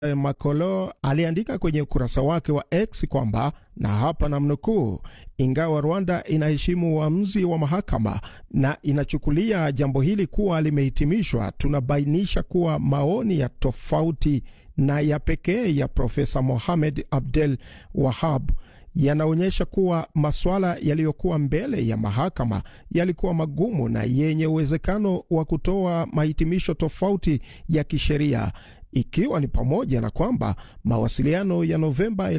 Makolo aliandika kwenye ukurasa wake wa X kwamba na hapa namnukuu, ingawa Rwanda inaheshimu uamuzi wa mahakama na inachukulia jambo hili kuwa limehitimishwa, tunabainisha kuwa maoni ya tofauti na ya pekee ya Profesa Mohamed Abdel Wahab yanaonyesha kuwa masuala yaliyokuwa mbele ya mahakama yalikuwa magumu na yenye uwezekano wa kutoa mahitimisho tofauti ya kisheria ikiwa ni pamoja na kwamba mawasiliano ya Novemba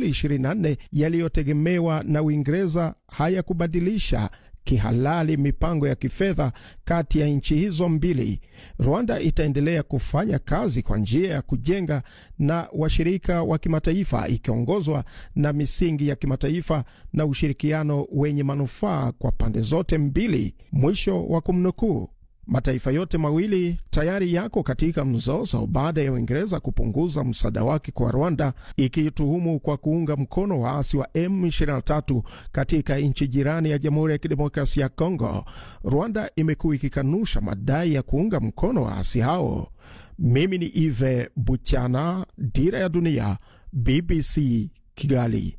2024 yaliyotegemewa na Uingereza hayakubadilisha kihalali mipango ya kifedha kati ya nchi hizo mbili. Rwanda itaendelea kufanya kazi kwa njia ya kujenga na washirika wa kimataifa ikiongozwa na misingi ya kimataifa na ushirikiano wenye manufaa kwa pande zote mbili. Mwisho wa kumnukuu. Mataifa yote mawili tayari yako katika mzozo baada ya Uingereza kupunguza msaada wake kwa Rwanda, ikituhumu kwa kuunga mkono waasi wa M23 katika nchi jirani ya Jamhuri ya Kidemokrasia ya Kongo. Rwanda imekuwa ikikanusha madai ya kuunga mkono waasi hao. Mimi ni Ive Buchana, Dira ya Dunia, BBC Kigali.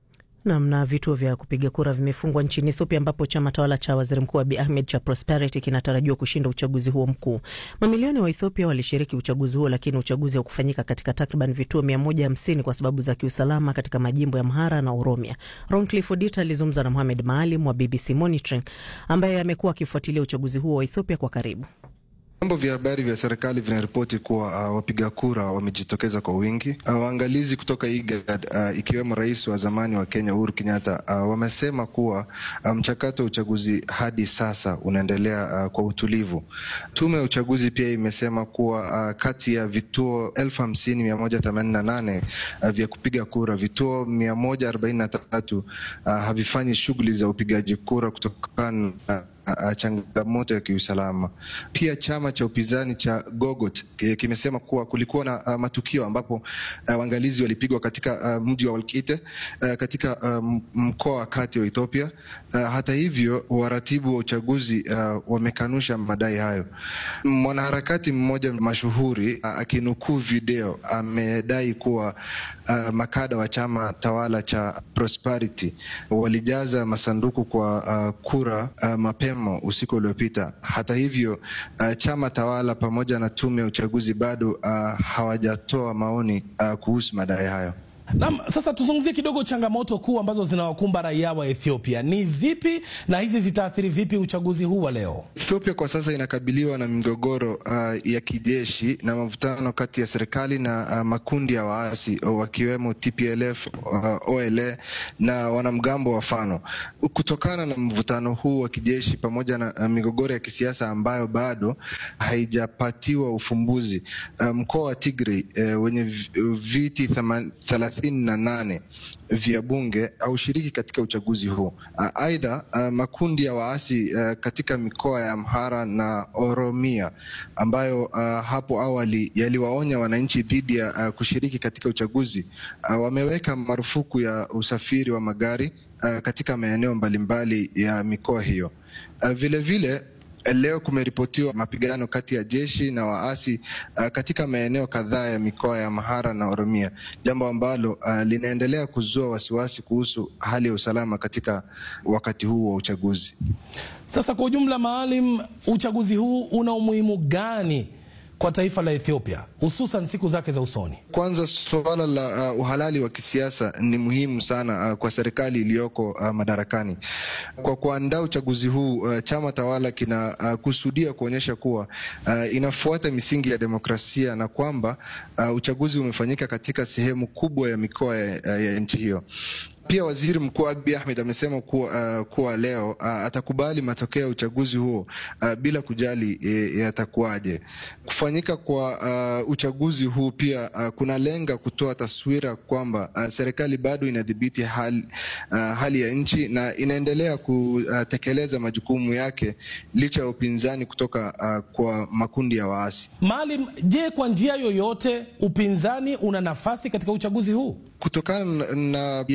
Nam na vituo vya kupiga kura vimefungwa nchini Ethiopia, ambapo chama tawala cha waziri mkuu Abiy Ahmed cha Prosperity kinatarajiwa kushinda uchaguzi huo mkuu. Mamilioni wa Ethiopia walishiriki uchaguzi huo, lakini uchaguzi haukufanyika katika takriban vituo 150 kwa sababu za kiusalama katika majimbo ya Amhara na Oromia. Roncliffe Odita alizungumza na Mohamed Maalim wa BBC Monitoring ambaye amekuwa akifuatilia uchaguzi huo wa Ethiopia kwa karibu. Vyombo vya habari vya serikali vinaripoti kuwa uh, wapiga kura wamejitokeza kwa wingi. Uh, waangalizi kutoka IGAD uh, ikiwemo rais wa zamani wa Kenya Uhuru Kenyatta uh, wamesema kuwa mchakato um, wa uchaguzi hadi sasa unaendelea uh, kwa utulivu. Tume ya uchaguzi pia imesema kuwa uh, kati ya vituo elfu hamsini mia moja themanini na nane uh, vya kupiga kura, vituo mia moja arobaini na tatu uh, havifanyi shughuli za upigaji kura kutokana na changamoto ya kiusalama. Pia chama cha upinzani cha Gogot kimesema kuwa kulikuwa na uh, matukio ambapo uh, waangalizi walipigwa katika uh, mji wa Walkite uh, katika uh, mkoa wa kati wa Ethiopia. Uh, hata hivyo waratibu wa uchaguzi uh, wamekanusha madai hayo. Mwanaharakati mmoja mashuhuri uh, akinukuu video amedai kuwa uh, makada wa chama tawala cha Prosperity walijaza masanduku kwa uh, kura uh, mapema usiku uliopita. Hata hivyo uh, chama tawala pamoja na tume ya uchaguzi bado uh, hawajatoa maoni uh, kuhusu madai hayo. Naam, sasa tuzungumzie kidogo changamoto kuu ambazo zinawakumba raia wa Ethiopia ni zipi na hizi zitaathiri vipi uchaguzi huu wa leo? Ethiopia kwa sasa inakabiliwa na migogoro uh, ya kijeshi na mavutano kati ya serikali na uh, makundi ya waasi wakiwemo TPLF, uh, OLA na wanamgambo wa Fano. Kutokana na mvutano huu wa kijeshi pamoja na uh, migogoro ya kisiasa ambayo bado haijapatiwa ufumbuzi, uh, mkoa wa Tigray uh, wenye viti thelathini na nane vya bunge haushiriki katika uchaguzi huu. Aidha, uh, makundi ya waasi uh, katika mikoa ya Amhara na Oromia ambayo uh, hapo awali yaliwaonya wananchi dhidi ya uh, kushiriki katika uchaguzi uh, wameweka marufuku ya usafiri wa magari uh, katika maeneo mbalimbali ya mikoa hiyo. Uh, vile vile Leo kumeripotiwa mapigano kati ya jeshi na waasi uh, katika maeneo kadhaa ya mikoa ya Amhara na Oromia, jambo ambalo uh, linaendelea kuzua wasiwasi kuhusu hali ya usalama katika wakati huu wa uchaguzi. Sasa kwa ujumla, Maalim, uchaguzi huu una umuhimu gani kwa taifa la Ethiopia hususan siku zake za usoni? Kwanza, suala la uh, uhalali wa kisiasa ni muhimu sana uh, kwa serikali iliyoko uh, madarakani. Kwa kuandaa uchaguzi huu uh, chama tawala kinakusudia uh, kuonyesha kuwa uh, inafuata misingi ya demokrasia na kwamba uh, uchaguzi umefanyika katika sehemu kubwa ya mikoa ya, ya nchi hiyo. Pia waziri mkuu Abiy Ahmed amesema kuwa, uh, kuwa leo uh, atakubali matokeo ya uchaguzi huo uh, bila kujali e, yatakuwaje. Kufanyika kwa uh, uchaguzi huu pia uh, kunalenga kutoa taswira kwamba uh, serikali bado inadhibiti hali, uh, hali ya nchi na inaendelea kutekeleza majukumu yake licha ya upinzani kutoka uh, kwa makundi ya waasi. Maalim, je, kwa njia yoyote upinzani una nafasi katika uchaguzi huu? Kutokana na yanayo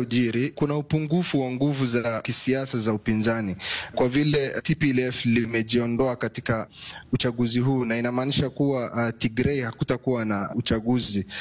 yanayojiri, kuna upungufu wa nguvu za kisiasa za upinzani kwa vile TPLF limejiondoa katika uchaguzi huu, na inamaanisha kuwa uh, Tigray hakutakuwa na uchaguzi